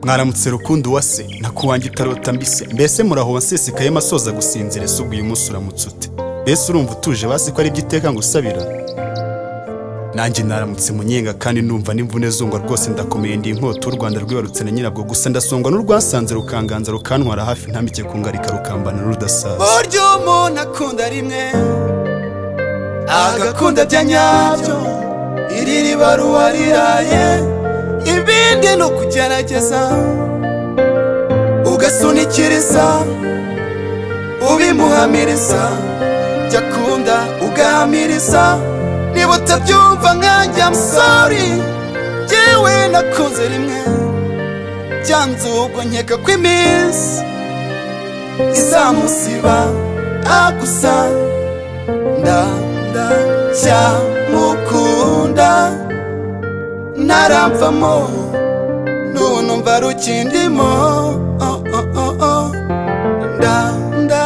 mwaramutse rukundo wa se nakuwange itarota mbise mbese muraho nsesekaye masoza gusinzira ese ubwo uyu munsi uramutse ute ese urumva utuje basi ko ari byo iteka ngo usabira nanjye naramutse munyenga kandi numva n'imvune zungwa rwose ndakomeye ndi inkota u rwanda rwibarutse na nyirabwo gusa ndasongwa n'urwasanze rukanganza rukantwara hafi ntamike kungarika rukambana n'urudasaza buryo umuntu akunda rimwe agakunda bya nyabyo iri riba ruba riraye ibindi ni ukugerageza ugasunikiriza ubimuhamiriza jya akunda ugahamiriza niba utabyumva nkanjye amusori jyewe nakunze rimwe byanze ubwo nkeka ko iminsi izamusiba agusa ndanda cyamukunda naramvamo nunumva rukindimo oh, oh, oh, oh. ndanda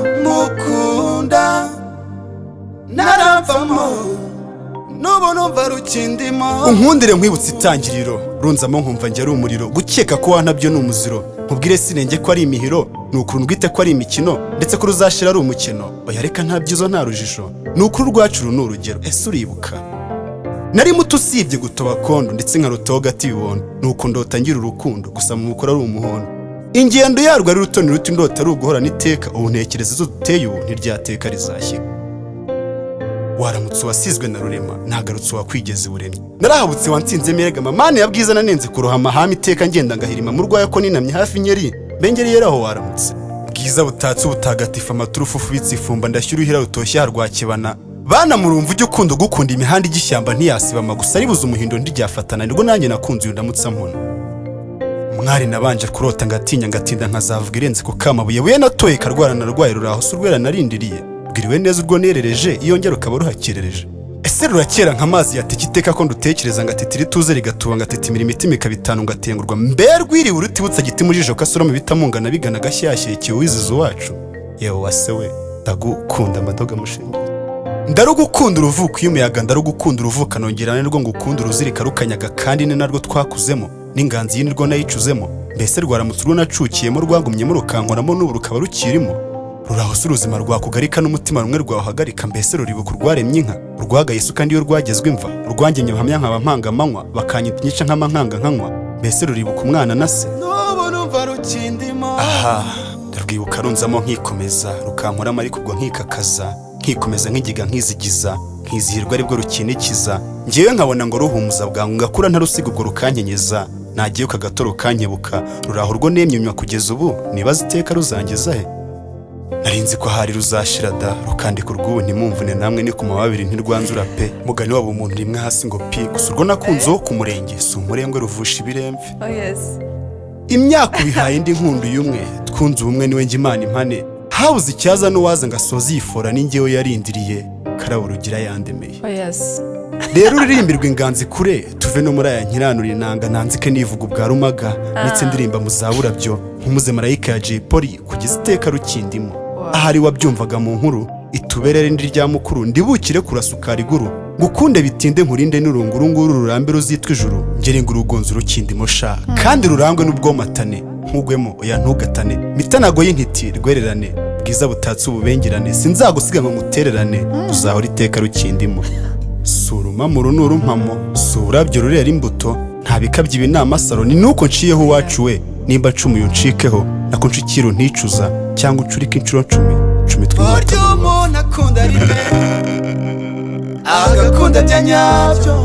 cyamukunda naramvamo n'ubu numva rukindimo unkundire nkwibutse itangiriro runzamo nkumva njye ari umuriro gukeka ko wantabyo ni umuziro nkubwire sinenge ko ari imihiro ni ukuri ndwite ko ari imikino ndetse ko ruzashira ari umukino oya reka nta byizo nta rujijo ni ukuri urwacu uru ni urugero ese uribuka nari muto usibye gutoba kondo ndetse nkarutoho gati ibibondo ni uko ndota ngira urukundo gusa mu mukoro ari umuhondo ingendo yarwo ari rutoni ruto indota ari uguhorana iteka ubu ntekereza izo duteye ubu ntiryateka rizashyiga waramutse uwasizwe na rurema ntagarutse uwakwigeze buremye narahabutse wansinze merega mani ya bwiza nanenze kurohama hama iteka ngenda ngahirima mu rwayo ko ninamye hafi nyeri bengereyeraho waramutse bwiza butatse ubutagatifu amaturufu ufubitse ifumba ndashyira uruhira rutoshye harwa kibana bana murumva ujya ukunda ugukunda imihanda igishyamba ntiyasibama gusa ribuze umuhindo ntiryafatana nirwo nanjye nakunze uyu ndamutsa mpona mwari nabanje kurota ngatinya ngatinda nkazavuga irenze ku kamabuye buye natoye karwara narwaye rurahose urwera narindiriye bwiriwe neza urwo nerereje iyo njya rukaba ruhakerereje ese rurakera nk'amazi yateka iteka ko ndutekereza ngatitira ituze rigatuba ngatitimira imitima ikaba itanu ngatengurwa mbe rwiriwe urutibutsa giti mu jisho kasoroma bitamungana bigana gashyashya ikiwe wizize wacu yewe wase we ndagukunda madoga mushenge ndarugukunda uruvuko iyo umuyaga ndarugukunda uruvuka nongera ni rwo ngukunda uruzirika rukanyaga kandi ni narwo twakuzemo n'inganzi iyi ni rwo nayicuzemo mbese rwaramutse urwo nacukiyemo rwagumyemo rukankoramo n'ubu rukaba rukirimo rurahose uruzima rwakugarika n'umutima rumwe rwawuhagarika mbese ruribuka urwaremye inka urwagaye isuka n'iyo rwagezwe imva urwangenye bahamya nkaba mpanga amanywa bakanyita inyica nk'amankanga nkanywa mbese ruribuka umwana na se n'ubu numva rukindimo aha ndarwibuka runzamo nkikomeza rukankoramo ariko ubwo nkikakaza nkikomeza nkigiga nkizigiza nkizihirwa aribwo rukinikiza ngewe nkabona ngo ruhumuza bwangu ngakura ntarusiga ubwo rukanyenyeza nagiye gato rukanyebuka ruraho urwo nemyumywa kugeza ubu nibaza iteka ruzangeza he narinzi ko hari ruzashira da rukandika urw'ubu ntimumvune namwe ni ku mababiri ntirwanzura pe mugani waba umuntu rimwe hasi ngo pi gusa urwo nakunze wo ku murenge si umurengwe ruvusha ibiremve Oh yes. imyaka ubihaye indi nkundu y'umwe twunze ubumwe niwe njya imana impane habuze icyaza n'uwaza ngo asoze iyi fora n'ingewe yarindiriye karabo rugira yandemeye Oh yes. rero uririmbirwa inganzi kure tuve no muri aya nkiranura inanga nanzike nivuga ubwa rumaga ndetse ndirimba mu za burabyo nk'umuzemarayika ya jay polly kugeza iteka rukindimo ahari wabyumvaga mu nkuru ituberere ndi rya mukuru ndibukire kurasukara iguru ngukunde bitinde nkurinde n'urungurunguru rurambe ruzitwa ijuru ngere ngo urugonzo urukindimo sha kandi rurangwe n'ubwomatane nkugwemo oya ntugatane mitanago y'intiti rwererane bwiza butatse ububengerane sinzagusiga ngo mutererane uzahora iteka rukindimo sura umamuro n'urumpamo si ururabyo rurera imbuto nta bikabye ibinama saro ni nuko nciyeho uwacu we nimba ncumuye uncikeho nako ncikiro nticuza cyangwa ucurike inshuro ncumi cumi twimata buryo umuntu akunda rimwe agakunda bya nyabyo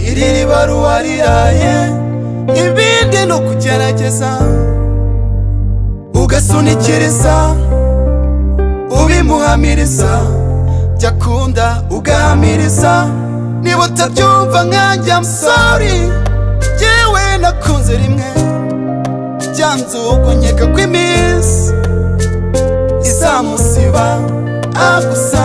iri riba ruba riraye ibindi ni ukugerageza ugasunikiriza ubimuhamiriza jya akunda ugahamiriza niba utabyumva nkanjye amusori jyewe nakunze rimwe byanze ubwo nkeka ko iminsi izamusiba agusa